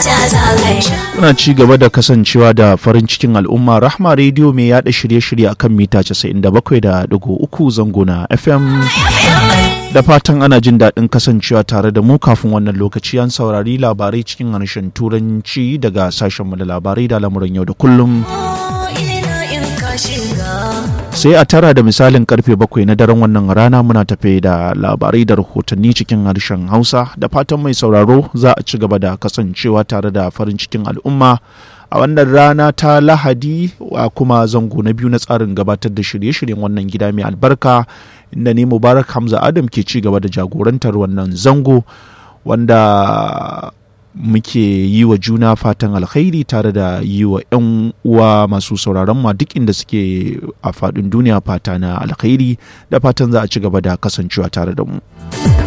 Muna ci gaba da kasancewa da farin cikin al'umma Rahma Radio mai yada shirye-shirye akan mita 97.3 zango na FM. Da fatan ana jin daɗin kasancewa tare da mu kafin wannan lokaci an saurari labarai cikin harshen turanci daga sashenmu da labarai da lamuran yau da kullum. sai a tara da misalin karfe bakwai na daren wannan rana muna tafe da labarai da rahotanni cikin harshen hausa da fatan mai sauraro za a ci gaba da kasancewa tare da farin cikin al'umma a wannan rana ta lahadi a kuma zango na biyu na tsarin gabatar da shirye-shiryen wannan gida mai albarka inda ne mubarak hamza adam ke ci gaba da jagorantar wannan zango wanda muke yi wa juna fatan alkhairi tare da yi wa 'yan uwa masu sauraron ma duk inda suke a faɗin duniya fata na alkhairi da fatan za a ci gaba da kasancewa tare da mu.